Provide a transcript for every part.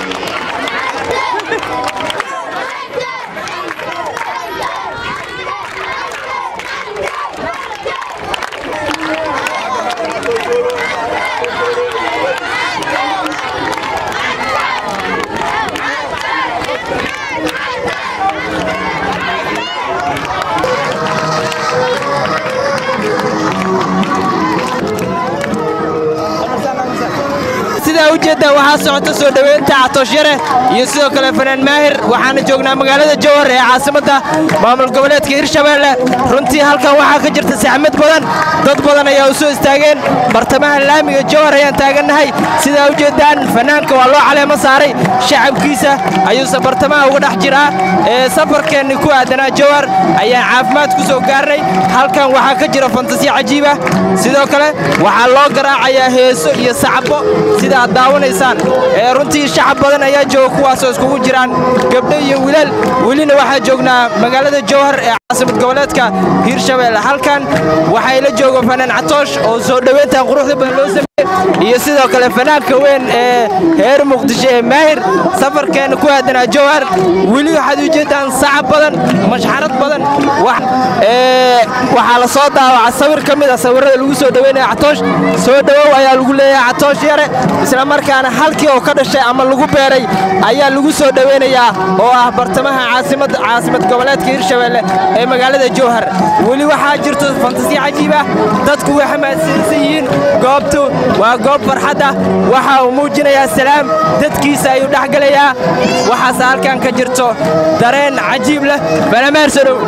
sidaa ujeeddaa waxaa socota soo dhoweynta catooshare iyo sidoo kale fanaan maahir waxaana joognaa magaalada jowhar ee caasimadda maamul goboleedka hirshabeelle runtii halkan waxaa ka jirta saxmad badan dad badan ayaa u soo istaageen bartamaha laamiga jowhar ayaan taagannahay sidaa ujeeddaan fanaanka waa loo caleemo saaray shacabkiisa ayuuse bartamaha uga dhex jiraa ee safarkeenni ku aadanaa jowhar ayaan caafimaad ku soo gaarnay halkan waxaa ka jira fantasiya cajiiba sidoo kale waxaa loo garaacayaa heeso iyo sacbo sida aad daawanaysaan ee runtii shacab badan ayaa jooga kuwaasoo iskugu jiraan gabdho iyo wilaal welina waxaa joognaa magaalada jowhar ee caasimad goboleedka hiirshabeelle halkan waxaa ila jooga fanaan catoosh oo soo dhoweyntan quruxda badan loo sameeyey iyo sidoo kale fanaanka weyn ee heer muqdisho ee maahir safarkeenna ku aadanaa jowhar weli waxaad ujeeddaan sacab badan mashxarad badan waxaa la soo daawaca sawir ka mid a sawirrada lagu soo dhoweynaya catoosh soo dhowow ayaa lagu leeyahay catoosh yare isla markaana halkii oo ka dhashay ama lagu beeray ayaa lagu soo dhoweynayaa oo ah bartamaha caasimada caasimad goboleedka hiirshabeelle ee magaalada jowhar weli waxaa jirto fantasiya cajiib ah dadku way xamaadsansan yihiin goobtu waa goob farxad ah waxa uu muujinayaa salaam dadkiisa ayuu dhex gelayaa waxaase halkan ka jirto dareen cajiib leh balamaarsadow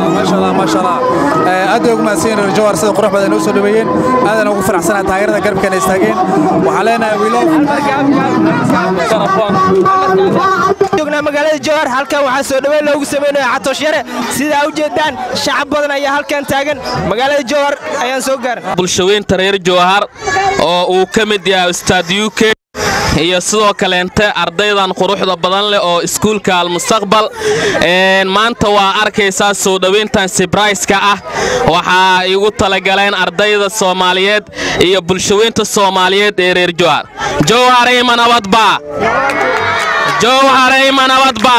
aad bay ugu mahadsanyiin reer jowhar sida qurux badan u soo dhaweeyeen aadana ugu faraxsanaa taageerada garabkeena istaageen waxaan leenahay wiilo joognaa magaalada jowhar halkan waxaa soo dhoweyn loogu sameynaya catoosh yare sidaa u jeedaan shacab badan ayaa halkan taagan magaalada jowhar ayaan soo gaaran bulshaweynta reer jowhar oo uu ka mid yahay ustaad u k iyo sidoo kaleente ardaydan quruxda badan leh oo iskuulka almustaqbal maanta waa arkaysaa soo dhowayntan sibrayska ah waxaa igu talagaleen ardayda soomaaliyeed iyo bulshaweynta soomaaliyeed ee reer jowhar jowharayma nabadba jowharayma nabadba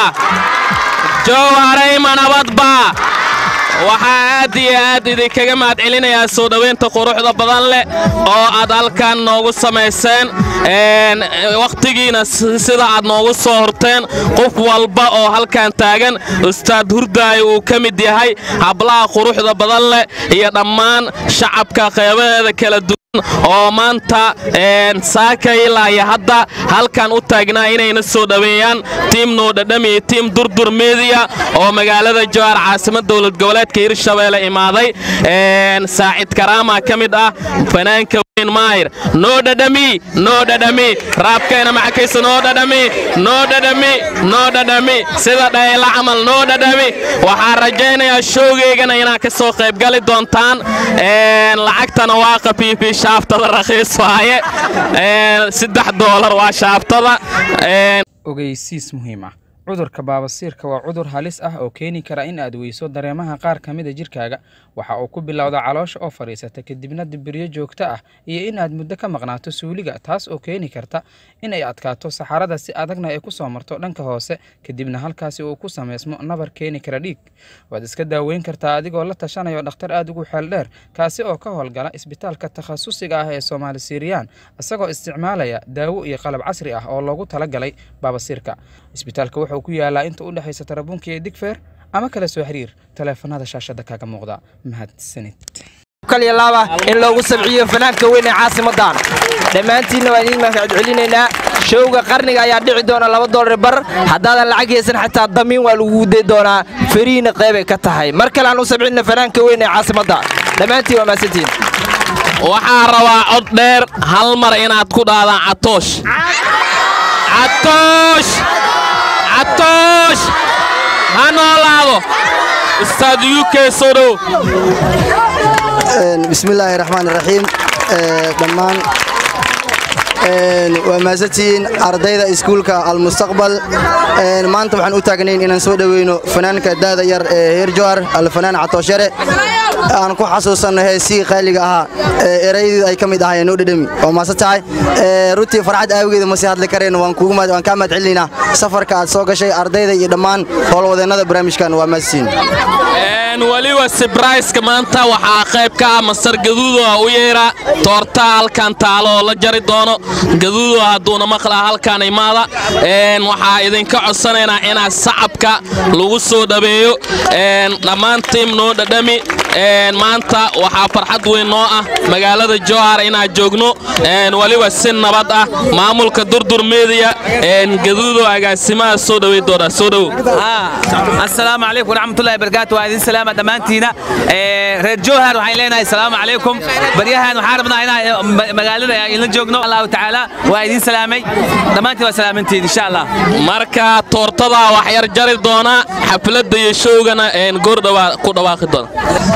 jowharayma nabadba waxaa aad iyo aad idinkaga mahad celinayaa soo dhowaynta quruxda badan leh oo aad halkan noogu samayseen wakhtigiina sida aad noogu soo horteen qof walba oo halkan taagan ustaad hurdaayo uu ka mid yahay hablaha quruxda badan leh iyo dhammaan shacabka qeybaheeda kala duwan oo maanta saaka ilaa iyo hadda halkan u taagnaa inayna soo dhoweeyaan tiim nuudhadham iyo tiim durdur mediya oo magaalada jowhar caasimad dowlad goboleedka hirshabeelle imaaday saacid karaama ka mid ah fanaanka weyn maahir noo dhadhami noo dhadhami raabkayna maxakaysa noo dhadhami noo dhadhami noo dhadhami sida dhayla camal noo dhadhami waxaan rajaynayaa showgeygana inaad ka soo qaybgali doontaan lacagtana waa qafiifi shaaftada rakhiis waaye saddex doolar waa shaaftada ogeysiis muhiim ah cudurka baabasiirka waa cudur halis ah oo keeni kara in aad weyso dareemaha qaar ka mida jirkaaga waxa uu ku bilowda caloosha oo fadhiisata kadibna dibiryo joogto ah iyo in aad muddo ka maqnaato suuliga taas oo keeni karta in ay adkaato saxarada si adagna ay ku soo marto dhanka hoose kadibna halkaasi uu ku samaysmo nabar keeni kara dhiig waad iska daaweyn kartaa adigoo la tashanayo dhakhtar aad ugu xeel dheer kaasi oo ka howlgala isbitaalka takhasusiga ah ee soomaali siiriyaan isagoo isticmaalaya daawo iyo qalab casri ah oo loogu talagalay baabasiirka isbitaalka wuxuu ku yaalaa inta u dhexaysa tarabuunka iyo digfeer ama kala soo xiriir taleefanada shaashada kaaga muuqda mahadsanid kaliya laaba in loogu sabciyo fanaanka weyn ee caasimadan dhammaantiinna waan idiin mahad celinaynaa showga qarniga ayaa dhici doona laba doolar bar haddaadan lacag haysan xataa damiin waa lagu day doonaa fariina qeybay ka tahay mar kale aan u sabcinna fanaanka weyn ee caasimadda dhammaantiin waa mahadsantiin waxaa rabaa cod dheer hal mar inaad ku dhaadaan catoosh catoosh catoosh ha noolaado ustaad u k soo dhow bismillaahi raxmaan raxiim dhammaan waa mahadsantihiin ardayda iskuulka almustaqbal maanta waxaan u taagnayn inaan soo dhoweyno fanaanka daada yar ee heer jowhar alfanaan catooshare aan ku xasuusanno heesii qaaliga ahaa ee eraydeedu ay ka mid ahaayeen noo dhedhemi waa maase tahay Ee, runtii farxad aawageeda ma sii hadli karayno waan kuugu mahad- waan kaa mahad celinaynaa safarka aad soo gashay ardayda iyo dhammaan howlwadeennada barnaamijkan waa mahadsiin Een, weliba sibrayska maanta waxaa qayb ka ah masar gaduudo ah u yeera toorta halkan taalo oo la jari doono gaduudo hadduuna maqlaa halkan imaada Een, waxaa idinka codsanaynaa inaad sacabka lagu soo dhabeeyo Een, dhammaan tiim noo dhadhami Een, maanta waxaa farxad weyn noo ah magaalada jowhar inaan joogno Een, weliba si nabad ah maamulka durdur media Een, gaduudo agaasimaha soo dhawey doona soo dhowow السلام عليكم ورحمة الله وبركاته وهذه سلامة دمانتينا رير جوهر وحين لنا السلام عليكم بريها وحاربنا هنا مقالنا إلى جوجنا الله تعالى وهذه سلامي دمانتي وسلامتي إن شاء الله marka toortada wax yar jari doona xafladda iyo showgana een goordhawa ku dhawaaqi doona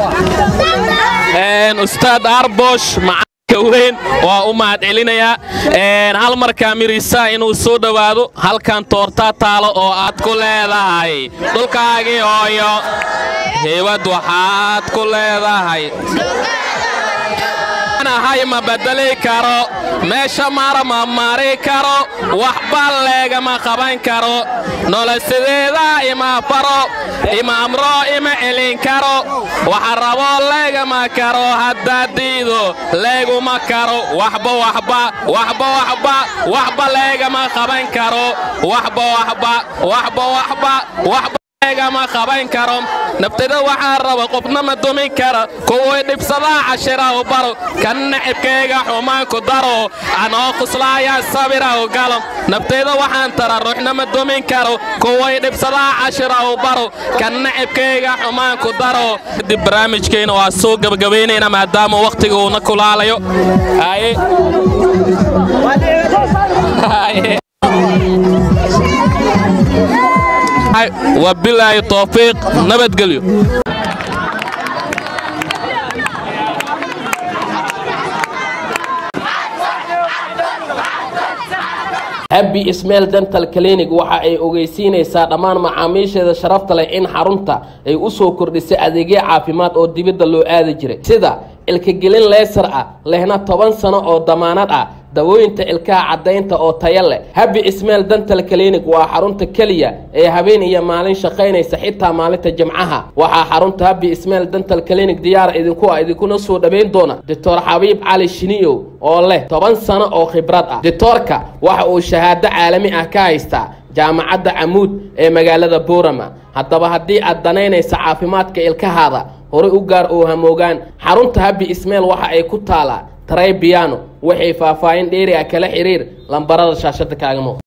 Een, ustaad arbosh macalinka weyn waa u mahad celinayaa Een, hal markaa mirisa inuu soo dhowaado halkan toorta taalo oo aad ku leedahay dhulkaagii hooyo heewad waxaad ku leedahay ahay ma bedeli karo meesha mara ma mari karo waxba leegama qaban karo nolosideeda ima faro ima amro ima celin karo waxa rabo leegama karo haddaa diido leeguma karo waxba waxba waxba waxba waxba leegama qaban karo waxba waxba waxba waxba waxba ma qaban karo naftada waxaa raba qofna ma dumin kara kuwii dhibsadaa cashira u baro kan nacibkayga xumaan ku daro anoo quslaaya sabira u galo naftayda waxaan tara ruuxna ma dumin karo kuwii dhibsadaa cashira u baro kan nacibkayga xumaan ku daro kadib barnaamijkayna waa soo gabagabaynayna maadaama wakhtiga uuna kulaalayo Haye. Haye. wabilaahi towfiiq nabadgelyo abbi ismail dental clinic waxa ay ogeysiinaysaa dhammaan macaamiisheeda sharafta leh in xarunta ay u soo kordhisay adeegyo caafimaad oo dibadda loo aadi jiray sida ilkagelin leesar ah lehna toban sano oo damaanad ah dawooyinta ilkaha caddaynta oo taya leh habi ismail dental clinic waa xarunta keliya ee habeen iyo maalin shaqaynaysa xitaa maalinta jimcaha waxaa xarunta habi ismail dental clinic diyaar idinku ah idinkuna soo dhowayn doona doctor xabiib cali shiniyow oo leh toban sano oo khibrad ah doctorka waxa uu shahaado caalami ah ka haystaa jaamacadda camuud ee magaalada boorama haddaba haddii aad danaynaysa caafimaadka ilkahaada horay u gaar oo hamoogaan xarunta habi ismail waxa ay ku taalaa taray biyano waxay faahfaahin dheeri ah kala xiriir lambarada shaashada kaaga muuqda